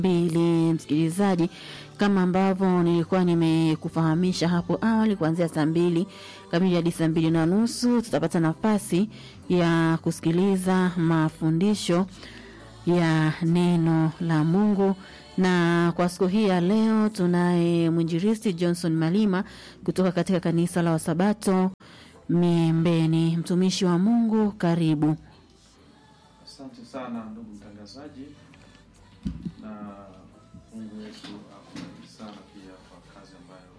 mbili msikilizaji, kama ambavyo nilikuwa nimekufahamisha hapo awali, kuanzia saa mbili kamili hadi saa mbili na nusu tutapata nafasi ya kusikiliza mafundisho ya neno la Mungu na kwa siku hii ya leo tunaye mwinjilisti Johnson Malima kutoka katika kanisa la Wasabato Miembeni. Mtumishi wa Mungu, karibu. Asante sana ndugu mtangazaji, na Mungu wetu akubariki sana pia kwa kazi ambayo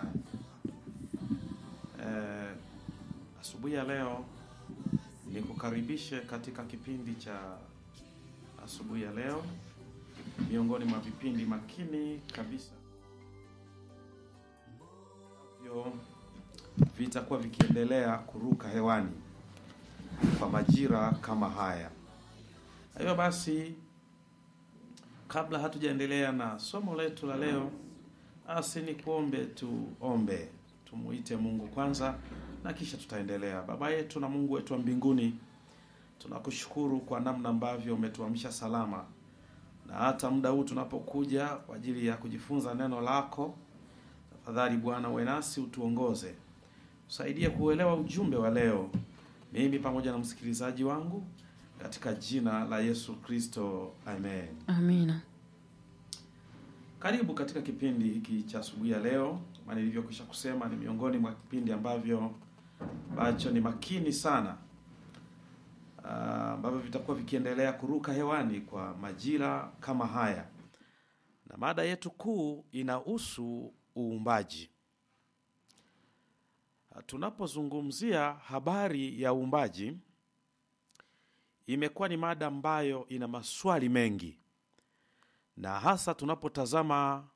eh, asubuhi ya leo nikukaribishe katika kipindi cha asubuhi ya leo, miongoni mwa vipindi makini kabisa ambavyo vitakuwa vikiendelea kuruka hewani kwa majira kama haya. Hivyo basi, kabla hatujaendelea na somo letu la leo, basi ni kuombe tuombe, tumuite Mungu kwanza na kisha tutaendelea. Baba yetu na Mungu wetu wa mbinguni, tunakushukuru kwa namna ambavyo umetuamsha salama na hata muda huu tunapokuja kwa ajili ya kujifunza neno lako. Tafadhali Bwana, uwe nasi, utuongoze, usaidie kuelewa ujumbe wa leo, mimi pamoja na msikilizaji wangu katika jina la Yesu Kristo, amen. Amina. Karibu katika kipindi hiki cha asubuhi ya leo. Kama nilivyokwisha kusema, ni miongoni mwa kipindi ambavyo ambacho ni makini sana, ah, ambavyo vitakuwa vikiendelea kuruka hewani kwa majira kama haya, na mada yetu kuu inahusu uumbaji. Ah, Tunapozungumzia habari ya uumbaji imekuwa ni mada ambayo ina maswali mengi, na hasa tunapotazama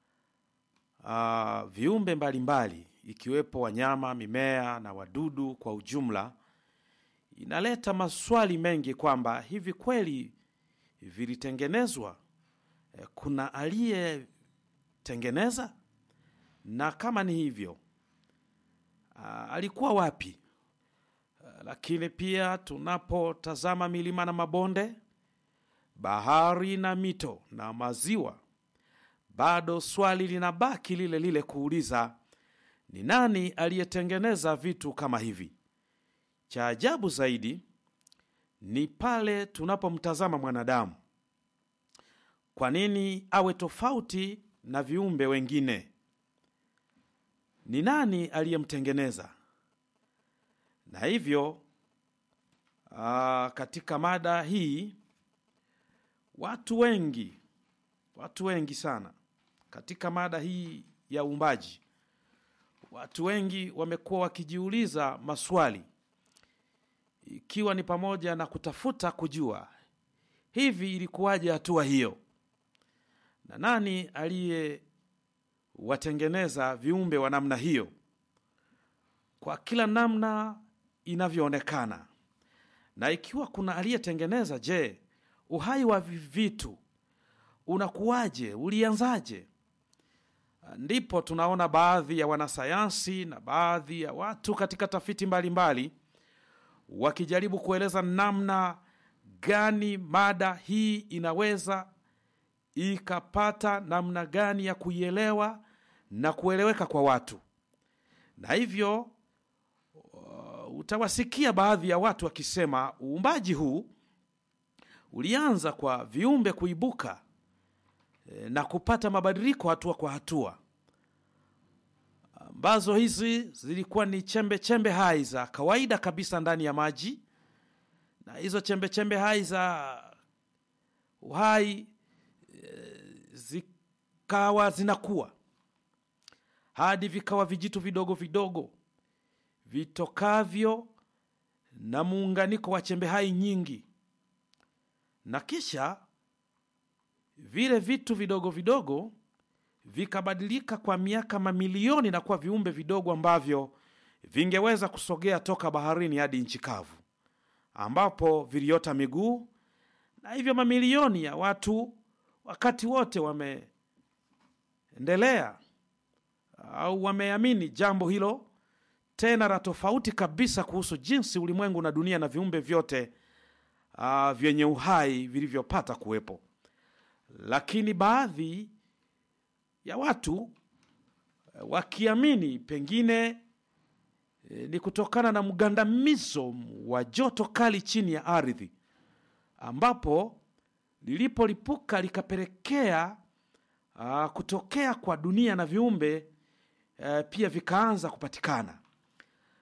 uh, viumbe mbalimbali ikiwepo wanyama, mimea na wadudu kwa ujumla, inaleta maswali mengi kwamba hivi kweli vilitengenezwa? Eh, Kuna aliyetengeneza? Na kama ni hivyo, uh, alikuwa wapi? Lakini pia tunapotazama milima na mabonde, bahari na mito na maziwa, bado swali linabaki lile lile kuuliza, ni nani aliyetengeneza vitu kama hivi? Cha ajabu zaidi ni pale tunapomtazama mwanadamu. Kwa nini awe tofauti na viumbe wengine? Ni nani aliyemtengeneza? Na hivyo aa, katika mada hii watu wengi, watu wengi sana katika mada hii ya uumbaji, watu wengi wamekuwa wakijiuliza maswali, ikiwa ni pamoja na kutafuta kujua hivi ilikuwaje hatua hiyo, na nani aliyewatengeneza viumbe wa namna hiyo kwa kila namna inavyoonekana. Na ikiwa kuna aliyetengeneza, je, uhai wa vi- vitu unakuwaje? Ulianzaje? Ndipo tunaona baadhi ya wanasayansi na baadhi ya watu katika tafiti mbalimbali wakijaribu kueleza namna gani mada hii inaweza ikapata namna gani ya kuielewa na kueleweka kwa watu, na hivyo uh, utawasikia baadhi ya watu wakisema uumbaji huu ulianza kwa viumbe kuibuka eh, na kupata mabadiliko hatua kwa hatua, ambazo hizi zilikuwa ni chembe chembe hai za kawaida kabisa ndani ya maji, na hizo chembe chembe hai za uhai eh, zikawa zinakuwa hadi vikawa vijitu vidogo vidogo vitokavyo na muunganiko wa chembe hai nyingi, na kisha vile vitu vidogo vidogo vikabadilika kwa miaka mamilioni na kuwa viumbe vidogo ambavyo vingeweza kusogea toka baharini hadi nchi kavu, ambapo viliota miguu, na hivyo mamilioni ya watu wakati wote wameendelea au wameamini jambo hilo tena la tofauti kabisa kuhusu jinsi ulimwengu na dunia na viumbe vyote uh, vyenye uhai vilivyopata kuwepo. lakini baadhi ya watu eh, wakiamini pengine eh, ni kutokana na mgandamizo wa joto kali chini ya ardhi ambapo lilipolipuka likapelekea uh, kutokea kwa dunia na viumbe uh, pia vikaanza kupatikana